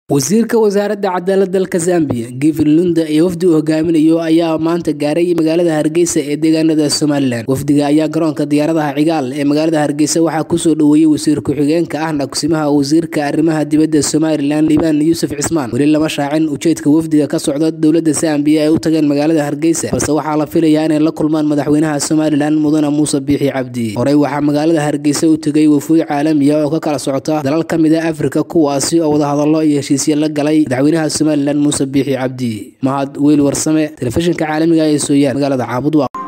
wasiirka wasaaradda cadaalad dalka zambiya givin lunda ee wafdi uu hogaaminayo ayaa maanta gaaray magaalada hargeysa ee deegaanada somalilan wafdiga ayaa garoonka diyaaradaha cigaal ee magaalada hargeysa waxaa kusoo dhoweeyey wasiir ku-xigeenka ahna kusimaha wasiirka arrimaha dibadda somalilan liibaan yuusuf cismaan weli lama shaacin ujeedka wafdiga ka socda dowladda zambiya ay u tageen magaalada hargeysa balse waxaa la filayaa inay la kulmaan madaxweynaha somalilan mudane muuse biixi cabdi horey waxaa magaalada hargeysa u tegay wafuud caalamiya oo ka kala socota dalal ka mid a afrika kuwaasi oo wadahadallo iyo heshiis la galay madaxweynaha somalilan muuse biixi cabdi mahad weyl warsame telefishinka caalamiga ee sooyaan magaalada caabud